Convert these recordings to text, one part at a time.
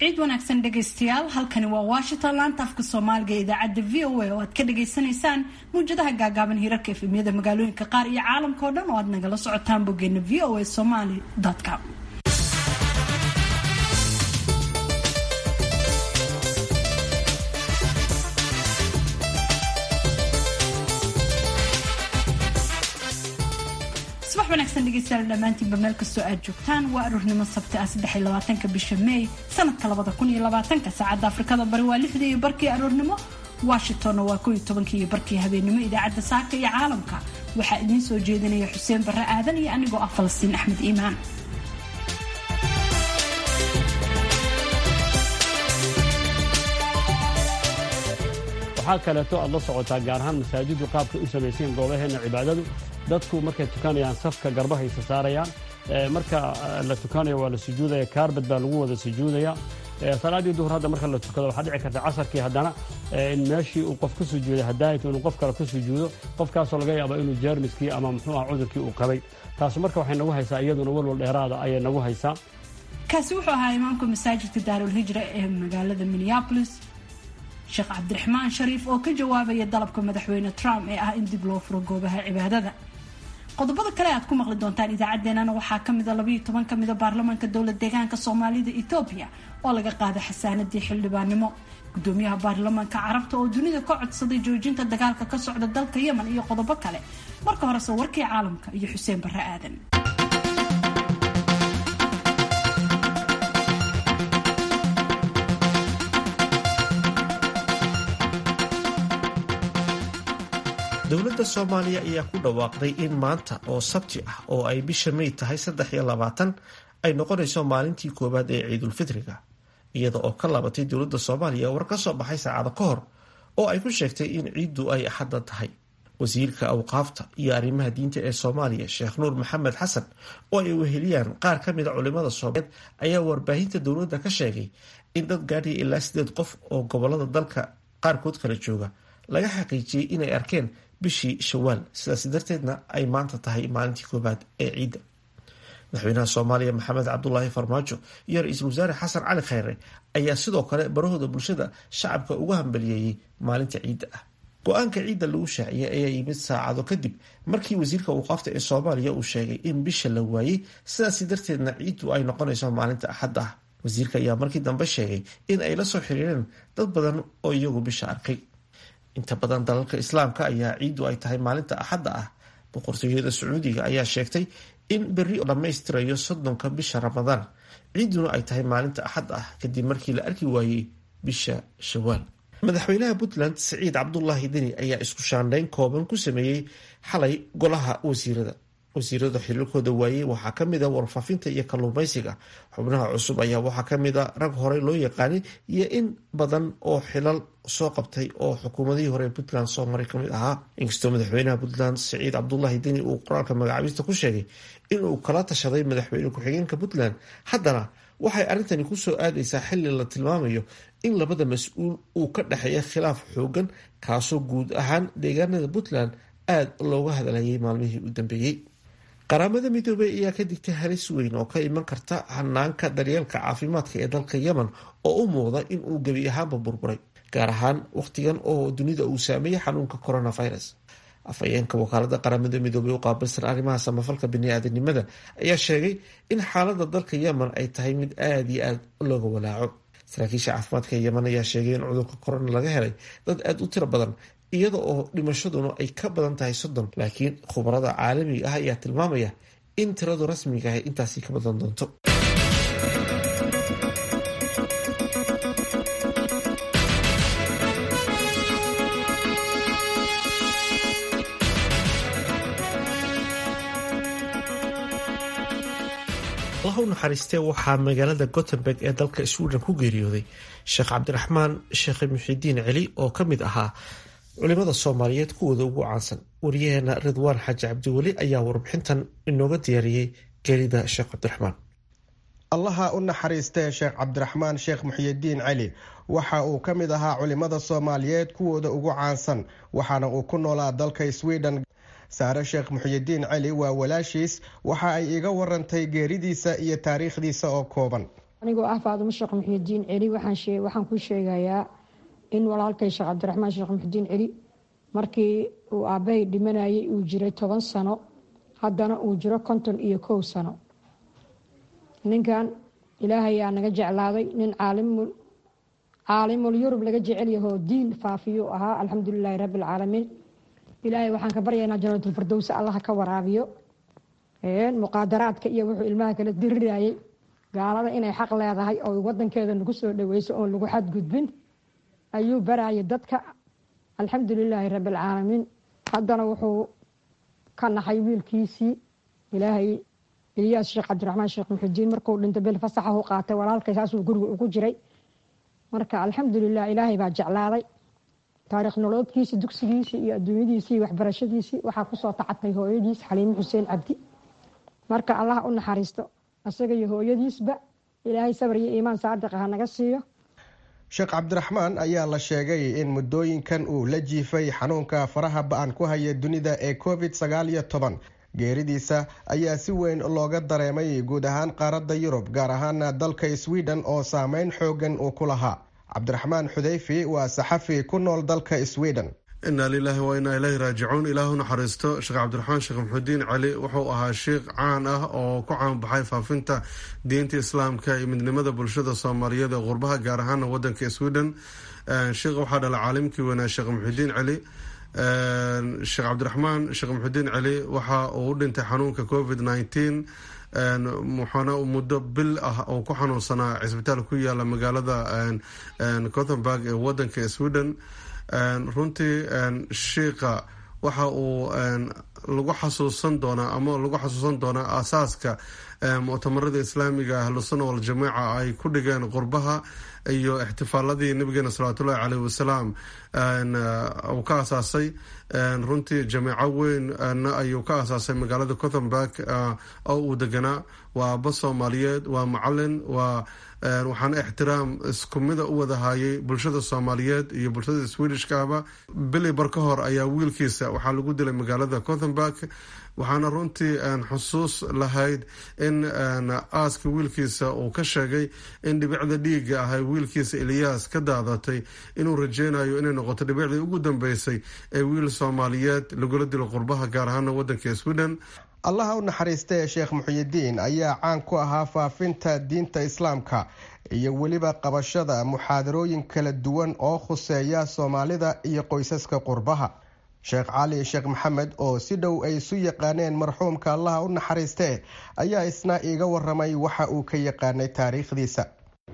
ciid wanaagsan dhegaystayaal halkani waa washington laanta afka soomaaliga ee idaacadda v o a oo aad ka dhagaysanaysaan mawjadaha gaagaaban hirarka efemyada magaalooyinka qaar iyo caalamka oo dhan oo aad nagala socotaan boggeena v o a somaly com subax wanaagsan dhegeystayaal dhammaantiinba meel kastoo aad joogtaan waa aroornimo sabti ah saddex iyo labaatanka bisha may sanadka labada kun iyo labaatanka saacadda afrikada bari waa lixdii iyo barkii aroornimo washingtonna waa kow iyo tobankii iyo barkii habeenimo idaacadda saaka iyo caalamka waxaa idiin soo jeedinaya xuseen barre aadan iyo anigoo ah falastiin axmed iimaan waxaa kaleeto aad la socotaa gaar ahaan masaajidu qaabka u samaysayen goobaheena cibaadadu dadku markay tukanayaan safka garbahaysa saarayaan marka la tukanayo waa la sujuudaya kaarbad baa lagu wada sujuudaya salaaddii duhur hadda marka la tukado waxaa dhici karta casarkii haddana in meeshii uu qof ku sujuuday hadaayatu inuu qof kale ku sujuudo qofkaasoo laga yaaba inuu jeermiskii ama muxuu ah cudurkii uu qabay taasu marka waxay nagu haysaa iyaduna walwal dheeraada ayay nagu haysaa kaasi wuxuu ahaa imaamka masaajidka daarulhijra ee magaalada minneapolis sheekh cabdiraxmaan shariif oo ka jawaabaya dalabka madaxweyne trump ee ah in dib loo furo goobaha cibaadada qodobada kale aad ku maqli doontaan idaacaddeenana waxaa kamida labayo toban ka mida baarlamaanka dowlad deegaanka soomaalida etoobiya oo laga qaaday xasaanadii xildhibaannimo gudoomiyaha baarlamaanka carabta oo dunida ka codsaday joojinta dagaalka ka socda dalka yemen iyo qodobo kale marka horese warkii caalamka iyo xuseen barre aadan dowladda soomaaliya ayaa ku dhawaaqday in maanta oo sabti ah oo ay bisha may tahay saddex iyo labaatan ay noqonayso maalintii koowaad ee ciidulfitriga iyada oo ka laabatay dowladda soomaaliya war ka soo baxay saacado ka hor oo ay ku sheegtay in ciiddu ay axadda tahay wasiirka awqaafta iyo arrimaha diinta ee soomaaliya sheekh nuur maxamed xasan oo ay weheliyaan qaar ka mida culimada soomaaliyeed ayaa warbaahinta dowladda ka sheegay in dad gaadhaya ilaa sideed qof oo gobolada dalka qaarkood kala jooga laga xaqiijiyey inay arkeen bishii shawaal sidaas darteedna ay maanta tahay maalintii koobaad ee ciidda madaxweynaha soomaaliya maxamed cabdulaahi farmaajo iyo ra-iisul wasaare xasan cali khayre ayaa sidoo kale barahooda bulshada shacabka uga hambaliyeeyey maalinta ciidda ah go-aanka ciidda lagu shaaciyay ayaa yimid saacado kadib markii wasiirka awqaafta ee soomaaliya uu sheegay in bisha la waayey sidaasi darteedna ciiddu ay noqonayso maalinta axadda ah wasiirka ayaa markii dambe sheegay in ay la soo xiriireen dad badan oo iyagu bisha arkay inta badan dalalka islaamka ayaa ciiddu ay tahay maalinta axadda ah boqortooyada sacuudiga ayaa sheegtay in berri dhammaystirayo soddonka bisha ramadaan ciidduna ay tahay maalinta axadda ah kadib markii la arki waayey bisha shawaal madaxweynaha puntland siciid cabdulaahi deni ayaa isku shaandhayn kooban ku sameeyey xalay golaha wasiirada wasiirada xiriirkooda waayey waxaa kamid a warfaafinta iyo kalluumeysiga xubnaha cusub ayaa waxaa kamid a rag horey loo yaqaanay iyo in badan oo xilal soo qabtay oo xukuumadihii hore puntland soo maray kamid ahaa inkastoo madaxweynaha puntland siciid cabdulaahi deni uu qoraalka magacaabista ku sheegay inuu kala tashaday madaxweyne ku-xigeenka puntland haddana waxay arrintani kusoo aadaysaa xili la tilmaamayo in labada mas-uul uu ka dhexeeya khilaaf xoogan kaasoo guud ahaan deegaanada puntland aada looga hadlayay maalmihii u dambeeyey qaramada midoobey ayaa ka digtay halis weyn oo ka iman karta hanaanka daryeelka caafimaadka ee dalka yemen oo u muuqda in uu gebi ahaanba burburay gaar ahaan wakhtigan oo dunida uu saameeyey xanuunka coronavirus afhayeenka wakaalada qaramada midoobey u qaabilsan arrimaha samafalka bini-aadanimada ayaa sheegay in xaalada dalka yemen ay tahay mid aada iyo aada looga walaaco saraakiisha caafimaadka yemen ayaa sheegay in cudurka corona laga helay dad aada u tiro badan iyada oo dhimashaduna ay ka badan tahay soddon laakiin khubarada caalamiga ah ayaa tilmaamaya in tiradu rasmiga ah intaasi ka badan doonto allah u naxariistee waxaa magaalada gothenburg ee dalka sweden ku geeriyooday sheekh cabdiraxmaan sheekh muxidiin celi oo ka mid ahaa culimada soomaaliyeed kuwooda ugu caansan wariyaheena ridwaan xaaji cabdiweli ayaa warbixintan inooga diyaariyey geerida sheekh cabdiraxmaan allaha u naxariistee sheekh cabdiraxmaan sheekh muxiyidiin celi waxa uu ka mid ahaa culimada soomaaliyeed kuwooda ugu caansan waxaana uu ku noolaa dalka sweden saare sheekh muxiyidiin celi waa walaashiis waxa ay iga warantay geeridiisa iyo taariikhdiisa oo kooban anigoo ah faadumo sheekh muxuudiin celi waxaan ku sheegayaa in walaalkay sheekh cabdiraxmaan sheekh muxuudiin celi markii uu aabbahay dhimanayay uu jiray toban sano haddana uu jiro konton iyo kow sano ninkan ilaahayaa naga jeclaaday nin caalimul yurub laga jecel yahoo diin faafiyuu ahaa alxamdulilaahi rabbi alcaalamiin ilaahay waxaan ka baryaynaa janatulfardowsa allaha ka waraabiyo muqaadaraadka iyo wuxuu ilmaha kala dirirayay gaalada inay xaq leedahay oo wadankeeda nagu soo dhaweyso oon lagu xadgudbin ayuu barayay dadka alxamdulilaahi rabbi alcaalamiin haddana wuxuu ka naxay wiilkiisii ilaahay ilyaas sheekh cabdiraxmaan sheekh muxudiin markuu dhintay bil fasaxa u qaatay walaalkay saasuu guriga ugu jiray marka alxamdulilah ilaahay baa jeclaaday taariikh noloodkiisi dugsigiisii iyo adduunyadiisii waxbarashadiisii waxaa kusoo tacatay hooyadiis xaliime xuseen cabdi marka allah u naxariisto isaga iyo hooyadiisba ilaahay sabar iyo iimaan saadiqa ha naga siiyo sheekh cabdiraxmaan ayaa la sheegay in muddooyinkan uu la jiifay xanuunka faraha ba-an ku haya dunida ee covid sagaal iyo toban geeridiisa ayaa si weyn looga dareemay guud ahaan qaaradda yurub gaar ahaana dalka sweden oo saameyn xoogan uu ku lahaa cabdiraxmaan xudeyfi waa saxafi ku nool dalka sweden inaa lilaahi wa inaa ilaahi raajicuun ilaahu naxariisto sheekh cabdiraxmaan sheekh maxudiin cali wuxuu ahaa sheikh caan ah oo ku caanbaxay faafinta diinta islaamka iyo midnimada bulshada soomaaliyeed ee qurbaha gaar ahaana wadanka sweden sheikh waxaa dhala caalimkii weynaa sheekh maxudiin cali sheekh cabdiraxmaan sheekh maxudiin cali waxa uu u dhintay xanuunka covid nneteen muxuuna muddo bil ah oo ku xanuunsanaa cisbitaal ku yaala magaalada gothenburg ee wadanka sweden runtii shiika waxa uu lagu xasuusan doonaa ama lagu xasuusan doonaa aasaaska muctamarada islaamiga ahlusuna waljamaaca ay ku dhigeen qurbaha iyo ixtifaaladii nabigeena salawaatullahi caleyh wasalaam uu ka asaasay runtii jameeco weynna ayuu ka asaasay magaalada gothenburg oo uu deganaa waa aabba soomaaliyeed waa macalin waa waxaana ixtiraam isku mida u wadahayay bulshada soomaaliyeed iyo bulshada swedishkaaba bili bar ka hor ayaa wiilkiisa waxaa lagu dilay magaalada gothenburg waxaana runtii xusuus lahayd in aaska wiilkiisa uu ka sheegay in dhibicda dhiiga ah ee wiilkiisa eliyaas ka daadatay inuu rajeynayo inay noqoto dhibicdii ugu dambeysay ee wiil soomaaliyeed lagula dilo qurbaha gaar ahaana wadanka sweden allaha u naxariistee sheekh muxiyidiin ayaa caan ku ahaa faafinta diinta islaamka iyo weliba qabashada muxaadarooyin kala duwan oo khuseeya soomaalida iyo qoysaska qurbaha sheekh cali sheekh maxamed oo si dhow ay isu yaqaaneen marxuumka allaha u naxariistee ayaa isna iiga waramay waxa uu ka yaqaanay taariikhdiisa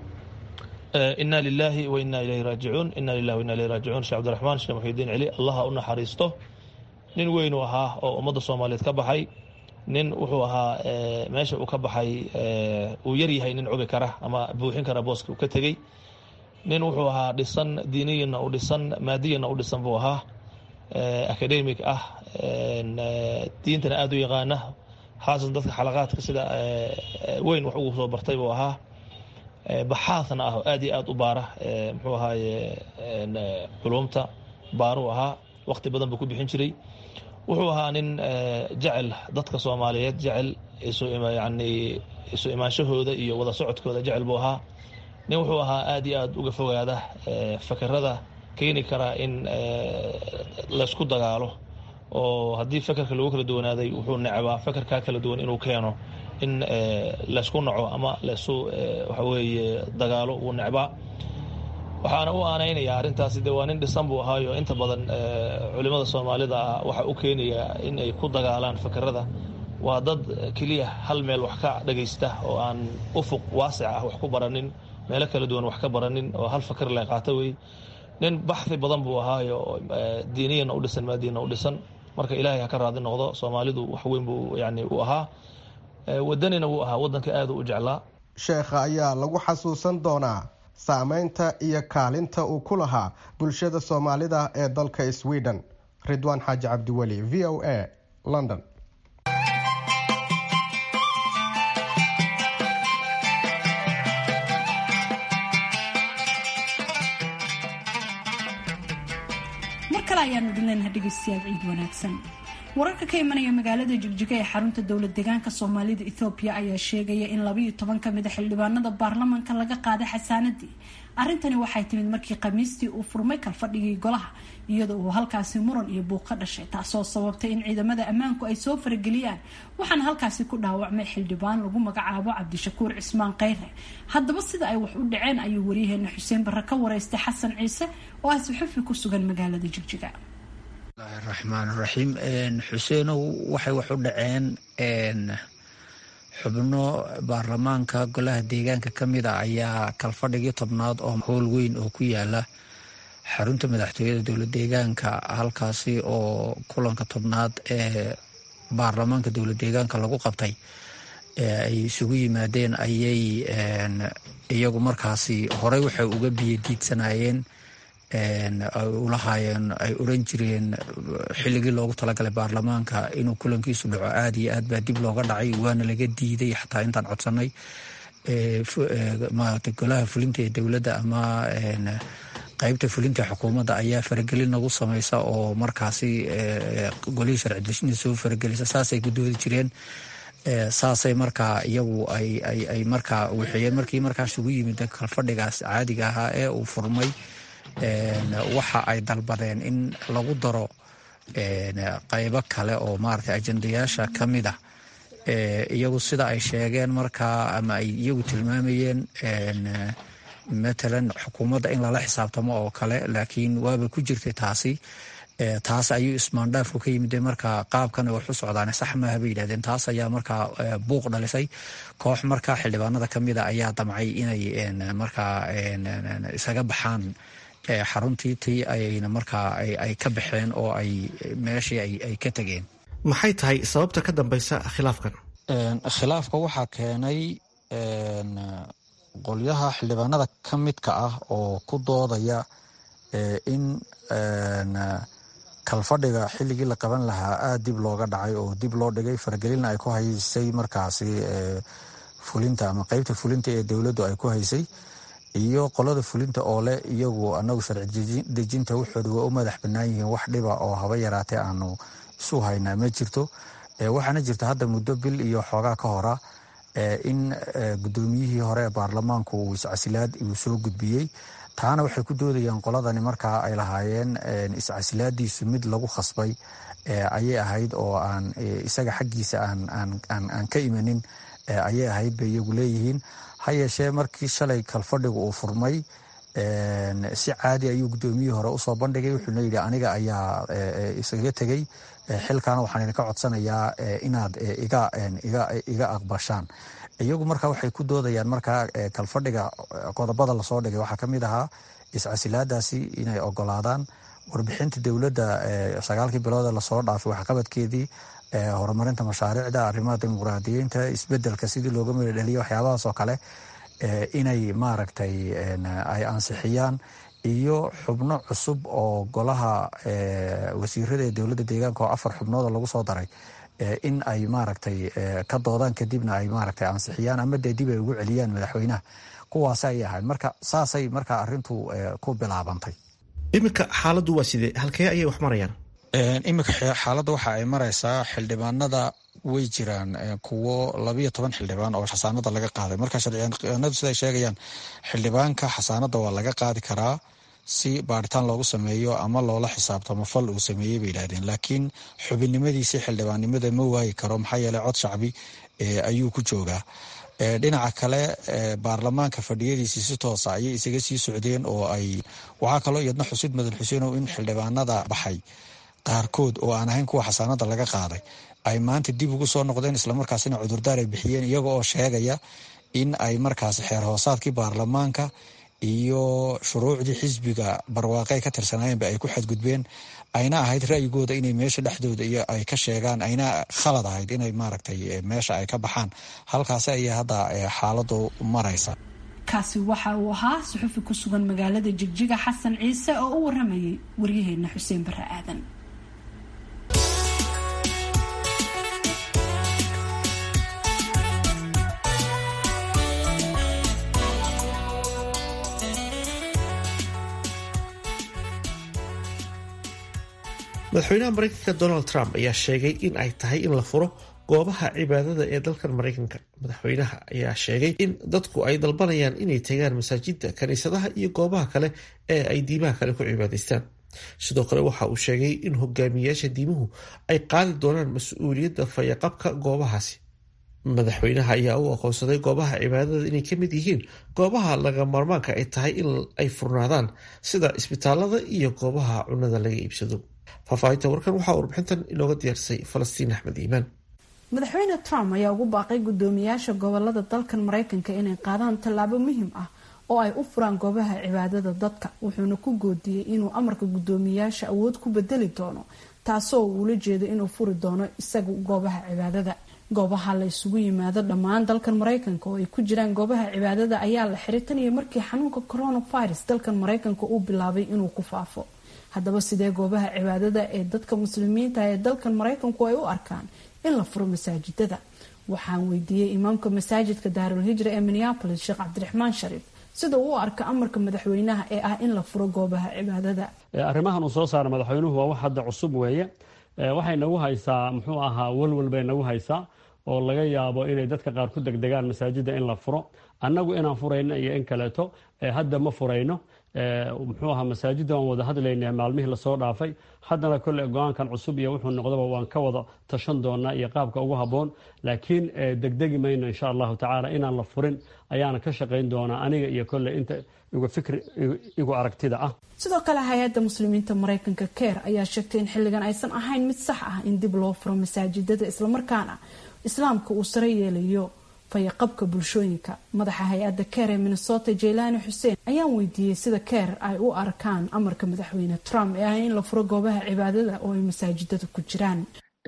ina lilaahi wa ina ilayhi raajicuun ina lilahi wa ina ilayhi raajicuun sheekh cabdiraxmaan sheekh muxidiin celi allaha u naxariisto nin weyn uu ahaa oo ummadda soomaaliyeed ka baxay nin wuxuu ahaa meesha uu ka baxay uu yaryahay nin cubi kara ama buuxin kara booska uu ka tegey nin wuxuu ahaa dhisan diiniyana u dhisan maadiyana u dhisan buu ahaa academic ah diintana aada u yaqaana haasatan dadka xalaqaadka sida weyn wax ugu soo bartay buu ahaa baxaadna ah aad iyo aada u baara muxuu ahaaye culumta baaruu ahaa waqti badan buu ku bixin jiray wuxuu ahaa nin jecel dadka soomaaliyeed jecel yani isu imaanshahooda iyo wada socodkooda jecel buu ahaa nin wuxuu ahaa aad iyo aada uga fogaada fakerada keeni karaa in laysku dagaalo oo haddii fekerka lagu kala duwanaaday wuxuu necbaa fekerkaa kala duwan inuu keeno in laysku naco ama laysu waxaweeye dagaalo wuu necbaa waxaana u aanaynaya arrintaasi de waa nin dhisan buu ahaayo inta badan culimada soomaalida ah waxa u keenaya in ay ku dagaalaan fakerada waa dad keliya hal meel wax ka dhagaysta oo aan ufuq waasic ah wax ku baranin meelo kala duwan wax ka baranin oo hal faker le qaata wey nin baxhi badan buu ahaayo diiniyana u dhisan maadiyana u dhisan marka ilaahay ha ka raadi noqdo soomaalidu wax weyn buu yani u ahaa wadanina wuu ahaa wadanka aada u jeclaa sheekha ayaa lagu xasuusan doonaa saameynta iyo kaalinta uu ku lahaa bulshada soomaalida ee dalka sweden ridwaan xaaji cabdiweli v o a london mar kale ayaanu idin leenahay dhegeystayaal ciid wanaagsan wararka ka imanaya magaalada jigjiga ee xarunta dowlad deegaanka soomaalida ethoobiya ayaa sheegaya in labayo toban kamid a xildhibaanada baarlamanka laga qaaday xasaanadii arrintani waxay timid markii khamiistii uu furmay kalfadhigii golaha iyadoo uu halkaasi muran iyo buuq ka dhashay taasoo sababtay in ciidamada ammaanku ay soo farageliyaan waxaana halkaasi ku dhaawacmay xildhibaan lagu magacaabo cabdishakuur cismaan kheyre haddaba sida ay wax u dhaceen ayuu waryaheena xuseen barre ka wareystay xasan ciise oo ah suxufi ku sugan magaalada jigjiga bismillahi raxmaan raxiim xuseenow waxay wax u dhaceen xubno baarlamaanka golaha deegaanka ka mid a ayaa kalfadhigii tobnaad oo howl weyn oo ku yaala xarunta madaxtooyada dowlad deegaanka halkaasi oo kulanka tobnaad ee baarlamaanka dowlad deegaanka lagu qabtay ay isugu yimaadeen ayay iyagu markaasi horey waxay uga biyo diidsanayeen ay ulahaayeen ay oran jireen xilligii loogu talagalay baarlamaanka inuu kulankiisu dhaco aada iyo aad baa dib looga dhacay waana laga diiday xataa intaan codsanay maarata golaha fulinta ee dowladda ama qeybta fulinta xukuumadda ayaa faragelin nagu sameysa oo markaasi golihii sharci dejinta soo faragelisa saasay ku doodi jireen saasay markaa iyagu ay markaa wixiyeen markii markaas ugu yimid kalfadhigaas caadiga ahaa ee uu furmay waxa ay dalbadeen in lagu daro qeybo kale oo maarata ajendayaasha ka mid ah iyagu sida ay sheegeen markaa ama ay iyagu tilmaamayeen matalan xukuumadda in lala xisaabtamo oo kale laakiin waaba ku jirtay taasi taas ayuu ismaandhaafku ka yimid markaa qaabkana wax u socdaan sax maaha bay yidhahdeen taas ayaa markaa buuq dhalisay koox markaa xildhibaanada ka mida ayaa damcay inay markaa isaga baxaan xaruntii tii ayna markaa ay ka baxeen oo ay meeshii ay ka tegeen maxay tahay sababta ka dambeysa khilaafkan khilaafka waxaa keenay qolyaha xildhibaanada ka midka ah oo ku doodaya in kalfadhiga xilligii la qaban lahaa aada dib looga dhacay oo dib loo dhigay faragelina ay ku haysay markaasi fulinta ama qeybta fulinta ee dowladdu ay ku haysay iyo qolada fulinta oo leh iyagu anagu sharci dejinta wuxooda waa u madax bannaan yihiin wax dhiba oo haba yaraatee aanu isu haynaa ma jirto waxaana jirta hadda muddo bil iyo xoogaa ka hora in guddoomiyihii hore ee baarlamaanku uu iscasilaad uu soo gudbiyey taana waxay ku doodayaan qoladani markaa ay lahaayeen iscasilaadiisu mid lagu khasbay ayay ahayd oo aan isaga xaggiisa aan ka imanin ayay ahayd bay iyagu leeyihiin ha yeeshee markii shalay kalfadhigu uu furmay si caadi ayuu guddoomiyihii hore usoo bandhigay wuxuuna yidhi aniga ayaa isaga tegey xilkaana waxaan idinka codsanayaa inaad iga aqbashaan iyagu marka waxay ku doodayaan markaa kalfadhiga qodobada lasoo dhigay waxaa kamid ahaa iscasilaadaasi inay ogolaadaan warbixinta dowladda sagaalkii biloodee lasoo dhaafay waxqabadkeedii horumarinta mashaariicda arrimaha dimuqraadiyiinta isbedelka sidii looga meedhaliya waxyaabahaas oo kale inay maaragtay ay ansixiyaan iyo xubno cusub oo golaha wasiirada ee dowladda deegaanka oo afar xubnooda lagu soo daray in ay maaragtay ka doodaan kadibna ay maaragtay ansixiyaan ama dee dib ay ugu celiyaan madaxweynaha kuwaas ayay ahayd marka saasay markaa arintu ku bilaabantay iminka xaaladdu waa sidee halkee ayay wax marayaan iminka xaaladda waxa ay maraysaa xildhibaanada way jiraan kuwo labayo toban xildhibaan oo xasaanada laga qaaday marka sharciyaanadu siday sheegayaan xildhibaanka xasaanada waa laga qaadi karaa si baaritaan loogu sameeyo ama loola xisaabtamo fal uu sameeyey bay yidhahdeen laakiin xubinnimadiisii xildhibaannimada ma waayi karo maxaa yeeley cod shacbi ayuu ku joogaa dhinaca kale baarlamaanka fadhiyadiisii si toosa ayay isaga sii socdeen oo ay waxaa kaloo iyadna xusid mudan xuseenow in xildhibaanada baxay qaarkood oo aan ahayn kuwa xasaanada laga qaaday ay maanta dib ugu soo noqdeen islamarkaasina cudurdaar ay bixiyeen iyaga oo sheegaya in ay markaasi xeer hoosaadkii baarlamaanka iyo shuruucdii xisbiga barwaaqey ka tirsanaayeenba ay ku xadgudbeen ayna ahayd ra'yigooda inay meesha dhexdooda iyo ay ka sheegaan ayna khalad ahayd inay maaragtay meesha ay ka baxaan halkaasi ayay hadda xaaladu maraysa kaasi waxa uu ahaa suxufi ku sugan magaalada jigjiga xasan ciise oo u waramayay waryaheena xuseen bare aadan madaxweynaha mareykanka donald trump ayaa sheegay in ay tahay in la furo goobaha cibaadada ee dalkan mareykanka madaxweynaha ayaa sheegay in dadku ay dalbanayaan inay tagaan masaajida kaniisadaha iyo goobaha kale ee ay diimaha kale ku cibaadaystaan sidoo kale waxa uu sheegay in hogaamiyayaasha diimuhu ay qaadi doonaan mas-uuliyadda fayaqabka goobahaasi madaxweynaha ayaa u aqoonsaday goobaha cibaadada inay ka mid yihiin goobaha laga maarmaanka ay tahay in ay furnaadaan sida isbitaalada iyo goobaha cunada laga iibsado faahfaahinta warkan waxaa warbixintan inooga diyaarisay falastiin axmed iimaan madaxweyne trump ayaa ugu baaqay guddoomiyaasha gobolada dalkan mareykanka inay qaadaan tallaabo muhiim ah oo ay u furaan goobaha cibaadada dadka wuxuuna ku goodiyey inuu amarka guddoomiyaasha awood ku bedeli doono taasoo uula jeedo inuu furi doono isaga goobaha cibaadada goobaha la isugu yimaado dhammaan dalkan mareykanka oo ay ku jiraan goobaha cibaadada ayaa la xiray tan iyo markii xanuunka coronavirus dalkan mareykanka uu bilaabay inuu ku faafo haddaba sidee goobaha cibaadada ee dadka muslimiinta ee dalkan mareykanku ay u arkaan in la furo masaajidada waxaan weydiiyey imaamka masaajidka daarul hijra ee minneapolis sheekh cabdiraxmaan shariif sida uu u arka amarka madaxweynaha ee ah in la furo goobaha cibaadada arrimahan uu soo saaray madaxweynuhu waa wax hadda cusub weeye waxay nagu haysaa muxuu ahaa walwal bay nagu haysaa oo laga yaabo inay dadka qaar ku degdegaan masaajida in la furo annagu inaan furayno iyo in kaleeto hadda ma furayno muxuu ahaa masaajidda waan wada hadlayna maalmihii lasoo dhaafay haddana kolle go-aankan cusub iyo wuxuu noqdaba waan ka wada tashan doonaa iyo qaabka ugu habboon laakiin degdegi mayno insha allahu tacaala inaan la furin ayaana ka shaqayn doonaa aniga iyo kolle inta igu fikri igu aragtida ah sidoo kale hay-adda muslimiinta mareykanka keer ayaa sheegtay in xilligan aysan ahayn mid sax ah in dib loo furo masaajidada islamarkaana islaamka uu sare yeelayo fayaqabka bulshooyinka madaxa hay-adda keer ee minnesota jaylaani xuseen ayaan weydiiyey sida keer ay u arkaan amarka madaxweyne trump ee ah in la furo goobaha cibaadada oo ay masaajidada ku jiraan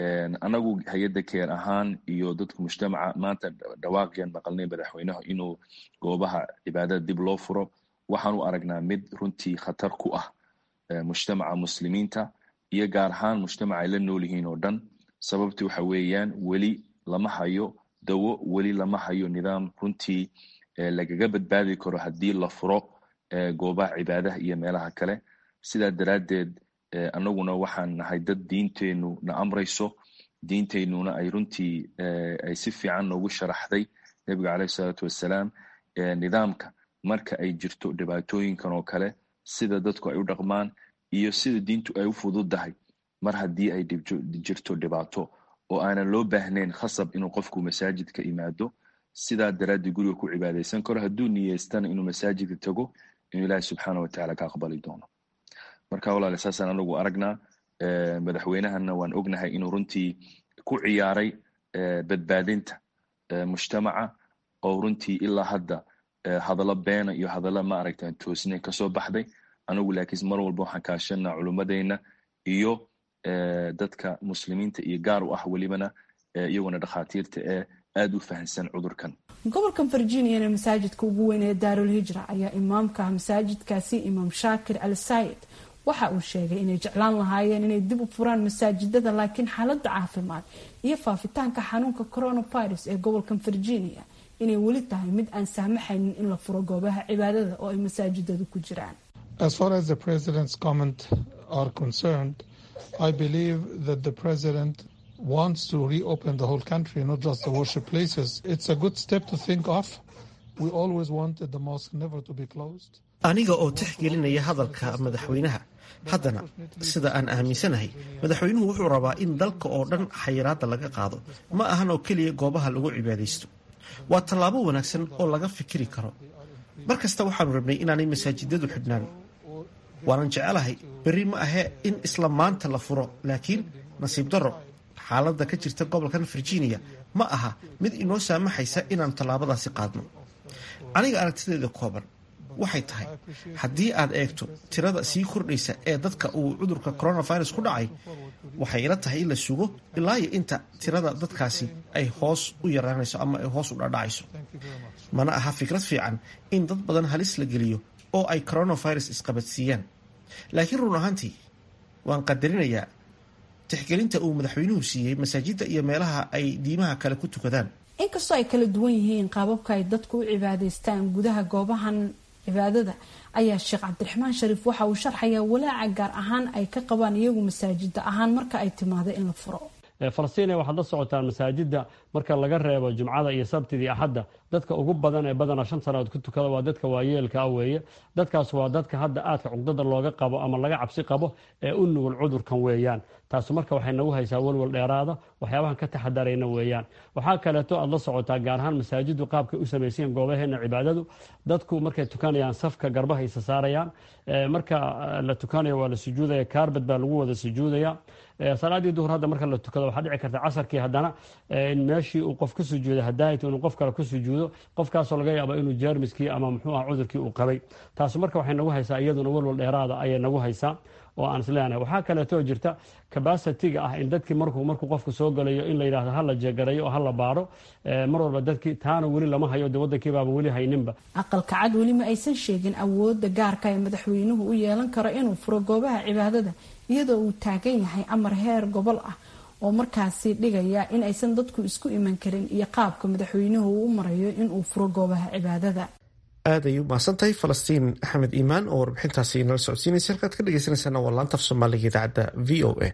anagu hay-adda keer ahaan iyo dadka mujtamaca maanta dhawaaqyan maqalnay madaxweynaha inuu goobaha cibaadada dib loo furo waxaan u aragnaa mid runtii khatar ku ah mujtamaca muslimiinta iyo gaar ahaan mujtamaca ay la nool yihiin oo dhan sababti waxa weeyaan weli lama hayo dawo weli lama hayo nidaam runtii lagaga badbaadi karo haddii la furo goobaha cibaadaha iyo meelaha kale sidaa daraaddeed anaguna waxaan nahay dad diinteennu na amrayso diinteennuna ay runtii ay si fiican noogu sharaxday nebiga caleyhi salaatu wassalaam nidaamka marka ay jirto dhibaatooyinkan oo kale sida dadku ay u dhaqmaan iyo sida diintu ay u fududdahay mar haddii ay jirto dhibaato oo aanan loo baahnayn khasab inuu qofku masaajidka imaado sidaa daraaddeed guriga ku cibaadaysan karo hadduu niyeystana inuu masaajidka tago inuu ilaahi subxaana watacaala ka aqbali doono marka walaale saasaan anagu aragnaa madaxweynahana waan ognahay inuu runtii ku ciyaaray badbaadinta mujtamaca oo runtii ilaa hadda hadallo beena iyo hadallo maaragta toosnay kasoo baxday anigu laakiin mar walba waxaan kaashanaa culummadeyna iyo dadka muslimiinta iyo gaar u ah welibana iyaguna dhakhaatiirta ee aada u fahansan cudurkan gobolkan virginiana masaajidka ugu weyn ee daarul hijra ayaa imaamka masaajidkaasi imaam shaakir al sayid waxa uu sheegay inay jeclaan lahaayeen inay dib u furaan masaajidada laakiin xaaladda caafimaad iyo faafitaanka xanuunka coronavirus ee gobolkan virginia inay weli tahay mid aan saamaxaynin in la furo goobaha cibaadada oo ay masaajidadu ku jiraan As far as the president's comment are concerned, I believe that the president wants to reopen the whole country, not just the worship places. It's a good step to think of. We always wanted the mosque never to be closed. aniga oo tixgelinaya hadalka madaxweynaha haddana sida aan aaminsanahay madaxweynuhu wuxuu rabaa in dalka oo dhan xayiraadda laga qaado ma ahan oo keliya goobaha lagu cibaadaysto waa tallaabo wanaagsan oo laga fikiri karo mar kasta waxaanu rabnay inaanay masaajidadu xidhnaan waanan jecelahay berri ma ahee in isla maanta la furo laakiin nasiib darro xaaladda ka jirta gobolkan virginia ma aha mid inoo saamaxaysa inaannu tallaabadaasi qaadno aniga aragtideeda kooban waxay tahay haddii aad eegto tirada sii kordhaysa ee dadka uu cudurka coronavirus ku dhacay waxay ila tahay in la sugo ilaa iyo inta tirada dadkaasi ay hoos u yaraanayso ama ay hoos u dhadhacayso mana aha fikrad fiican in dad badan halis la geliyo oo ay coronavirus isqabadsiiyaan laakiin run ahaantii waan qadarinayaa tixgelinta uu madaxweynuhu siiyey masaajidda iyo meelaha ay diimaha kale ku tukadaan inkastoo ay kala duwan yihiin qaababka ay dadku u cibaadaystaan gudaha goobahan cibaadada ayaa sheekh cabdiraxmaan shariif waxa uu sharxayaa walaaca gaar ahaan ay ka qabaan iyagu masaajida ahaan marka ay timaado in la furo falastiin waxaad la socotaan masaajida marka laga reebo jumcada iyo sabtidii axadda dadka ugu badan ee badana shan sannadood ku tukada waa dadka waayeelka weeye dadkaas waa dadka hadda aadka cugdada looga qabo ama laga cabsi qabo ee u nugul cudurkan weeyaan taasu marka waxay nagu haysaa walwal dheeraada waxyaabahan ka taxadarayna weeyaan waxaa kaleeto aad la socotaa gaar ahaan masaajidu qaabkay u samaysayen goobaheena cibaadadu dadku markay tukanayaan safka garbahaysa saarayaan marka la tukanayo waa la sujuudaya kaarbad baa lagu wada sujuudaya salaadii duhur hadda marka la tukado waxaa dhici karta casarkii haddana in meeshii uu qof ka sujuuday hadaayt inuu qof kale ku sujuudo qofkaasoo laga yaabo inuu jeermiskii ama muxuu ah cudurkii uu qabay taasu marka waxay nagu haysaa iyaduna walwal dheeraada ayay nagu haysaa oo aan isleenahay waxaa kaleetoo jirta cabacitiga ah in dadkii markuu markuu qofku soo galayo in la yidhahdo hala jeegarayo oo hala baaro mar walba dadkii taana weli lama hayo de waddankii baaba weli hayninba aqalka cad weli ma aysan sheegin awoodda gaarka ee madaxweynuhu u yeelan karo inuu furo goobaha cibaadada iyadoo uu taagan yahay amar heer gobol ah oo markaasi dhigaya in aysan dadku isku iman karin iyo qaabka madaxweynuhu uu u marayo inuu furo goobaha cibaadada aad ay u mahadsan tahay falastiin axmed iimaan oo warbixintaasi nala socodsiinaysa halkaad ka dhegeysaneysaan waa laanta af soomaaliga idaacadda v o a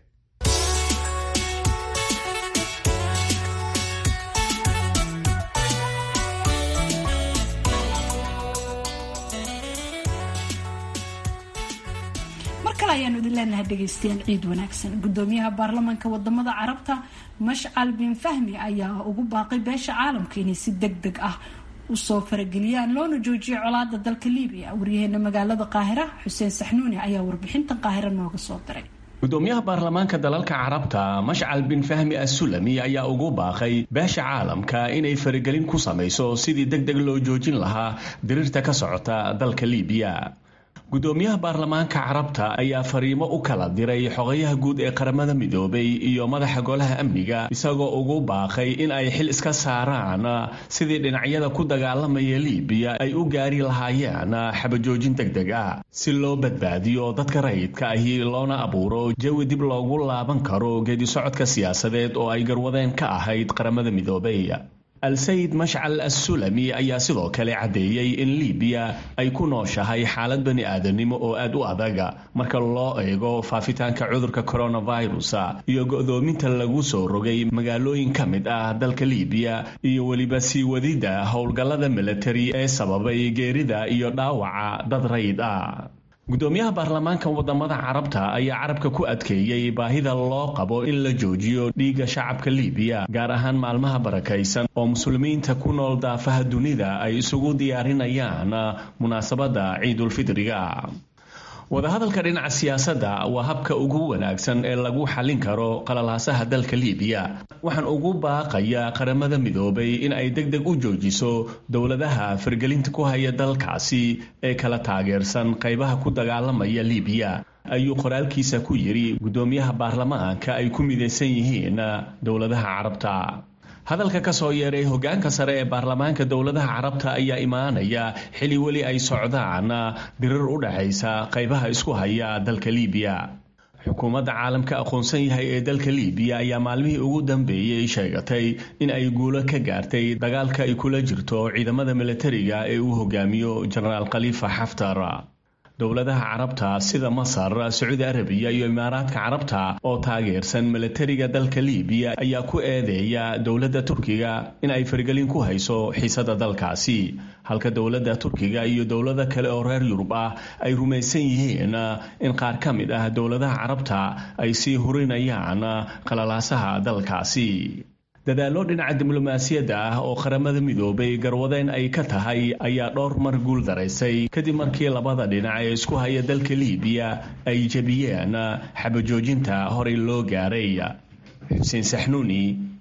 ayaanu idin leenahay dhegeystayaal ciid wanaagsan gudoomiyaha baarlamaanka wadamada carabta mashcal bin fahmi ayaa ugu baaqay beesha caalamka inay si deg deg ah usoo farageliyaan loona joojiyo colaada dalka libiya waryaheena magaalada qaahira xuseen saxnuuni ayaa warbixintan qaahira nooga soo diray gudoomiyaha baarlamaanka dalalka carabta mashcal bin fahmi assulami ayaa ugu baaqay beesha caalamka inay faragelin ku samayso sidii deg deg loo joojin lahaa diriirta ka socota dalka libiya gudoomiyaha baarlamaanka carabta ayaa fariimo u kala diray xogayaha guud ee qaramada midoobay iyo madaxa golaha amniga isagoo ugu baaqay in ay xil iska saaraan sidii dhinacyada ku dagaalamaya libiya ay u gaari lahaayeen xabajoojin deg deg ah si loo badbaadiyo dadka rayidka ahi loona abuuro jawi dib loogu laaban karo geedi socodka siyaasadeed oo ay garwadeen ka ahayd qaramada midoobay al-sayid mashcal assulami ayaa sidoo kale caddeeyey in libiya ay ku nooshahay xaalad bani aadanimo oo aad u adaga marka loo eego faafitaanka cudurka coronavirus iyo go'doominta lagu soo rogay magaalooyin ka mid ah dalka libiya iyo weliba sii wadidda howlgallada militari ee sababay geerida iyo dhaawaca dad rayid ah gudoomiyaha baarlamaanka wadamada carabta ayaa carabka ku adkeeyey baahida loo qabo in la joojiyo dhiigga shacabka libiya gaar ahaan maalmaha barakaysan oo muslimiinta ku nool daafaha dunida ay isugu diyaarinayaan munaasabadda ciidulfidriga wadahadalka dhinaca siyaasadda waa habka ugu wanaagsan ee lagu xallin karo qalalaasaha dalka libiya waxaan ugu baaqayaa qaramada midoobay in ay deg deg u joojiso dowladaha fargelinta ku haya dalkaasi ee kala taageersan qaybaha ku dagaalamaya libiya ayuu qoraalkiisa ku yidhi gudoomiyaha baarlamaanka ay ku midaysan yihiin dowladaha carabta hadalka ka soo yeeray hogaanka sare ee baarlamaanka dowladaha carabta ayaa imaanaya xili weli ay socdaan dirir u dhaxaysa qaybaha isku haya dalka libiya xukuumadda caalamka aqoonsan yahay ee dalka libiya ayaa maalmihii ugu dambeeyey sheegatay in ay guulo ka gaartay dagaalka ay kula jirto ciidamada militariga ee uu hogaamiyo jenaraal khaliifa xaftar dowladaha carabta sida masar sacuudi arabiya iyo imaaraadka carabta oo taageersan milatariga dalka libiya ayaa ku eedeeya dowladda turkiga in ay fargelin ku hayso xiisada dalkaasi halka dowladda turkiga iyo dowlado kale oo reer yurub ah ay rumaysan yihiin in qaar ka mid ah dowladaha carabta ay sii hurinayaan qalalaasaha dalkaasi dadaallo dhinaca diblomaasiyadda ah oo qaramada midoobay garwadeen ay ka tahay ayaa dhowr mar guul daraysay kadib markii labada dhinac ee isku haya dalka libiya ay jebiyeen xabajoojinta horey loo gaaray xuseen saxnuuni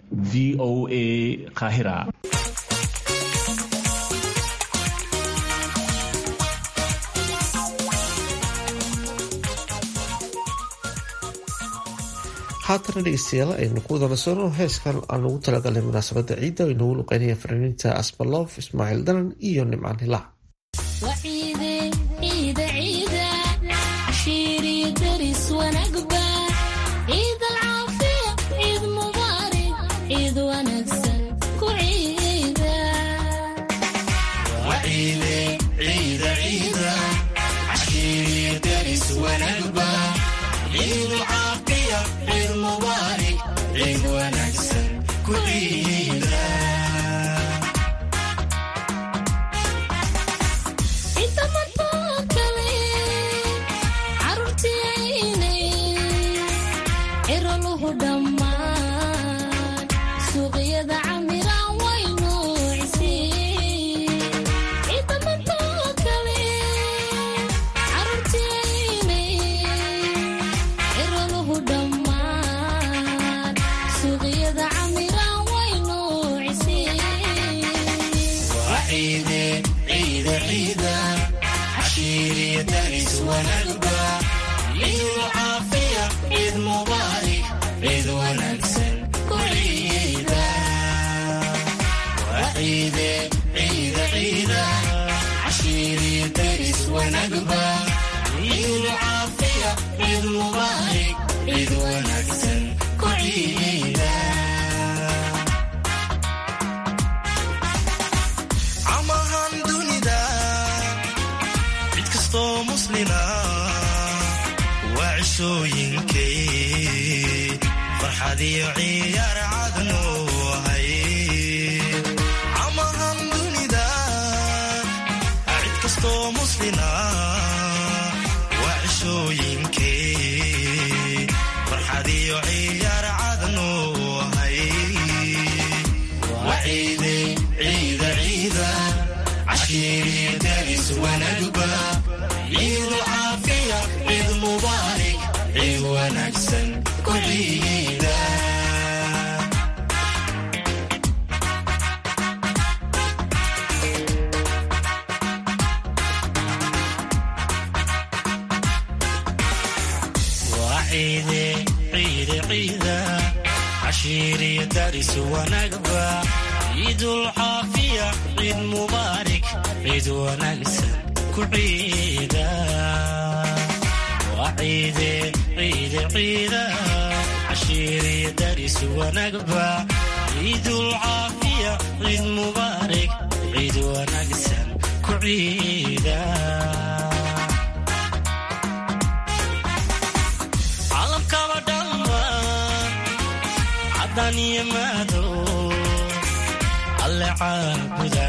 v o a qaahira haatana dhegeystayaal aynu ku wada nasono heeskan aan ugu talagalnay munaasabada ciidda ay noogu luqeynaya fanaaniinta asbaloof ismaaciil danan iyo nimcaan hilaac ciida wanagba ciidu caafiya ciid mubaarig ciid wanaagsan ku ciida camahan dunida cid kastoo muslina waa cishooyinkay farxad iyo ciyaar cadnu hay camahan dunida cid kastoo muslina waa cishooyinkay farxad iyo ciyaar cadnu hay وعيدي عيد عيدا عشيري دارس ونقبة عيد عافية عيد مبارك عيد ونكسن كل عيدا وعيدي عيد عيدا عشيري دارس ونقبة عيد العافية عيد مبارك عيد ونكسن كعيدا وعيدي عيد عيدا عشيري دارس ونقبة عيد العافية عيد مبارك عيد ونكسن كعيدا calamkaba dhammaan caddaan iyo madow alle caabuda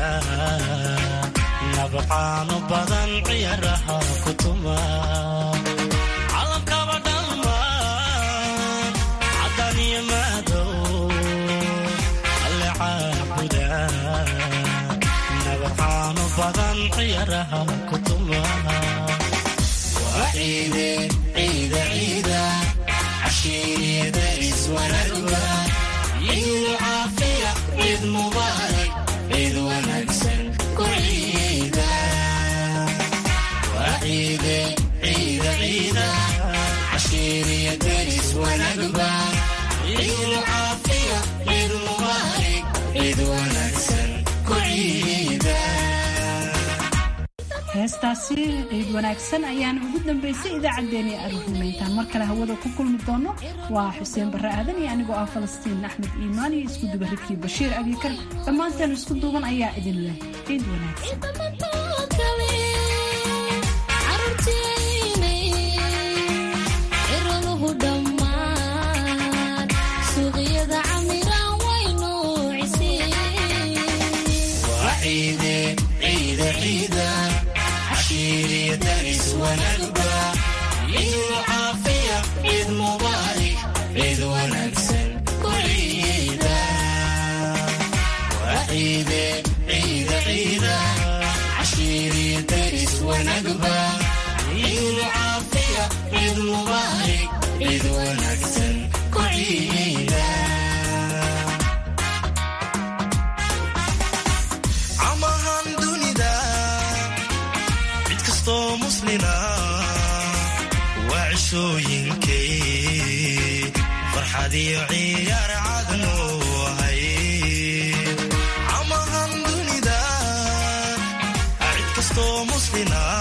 nabcaano badan ciyaaraha ku tuma calamkaba dhammaan caddaan iyo madow alle caabuda nabcaano badan ciyaaraha ku tuma وعيدي عيد عيدا عشيري دارس ونقبة عيد عافية عيد مبارك عيد ونكسن كل عيدا وعيدي عيد عيدا عشيري دارس ونقبة عيد عافية عيد مبارك عيد ونكسن كل عيدا heestaasi ciid wanaagsan ayaana ugu dambeysay idaacaddeenii aruurnimayntaan mar kale hawada ku kulmi doono waa xuseen barre aadan iyo anigoo ah falastiin axmed iimaan iyo isku duba rikii bashiir abikar dhammaanteen isku duuban ayaa idin leh ciid wanaagsan وعيدي عيد عيدا عشيري دارس ونقبة عيد العافية عيد مبارك عيد ونكسن كل عيدا وعيدي عيد عيدا عشيري دارس ونقبة عيد العافية عيد مبارك عيد ونكسن كل عيدا camahan dunida cid kastoo muslina waa cishooyinkay farxad iyo ciyaar cadnu hay camahan dunida cid kastoo muslina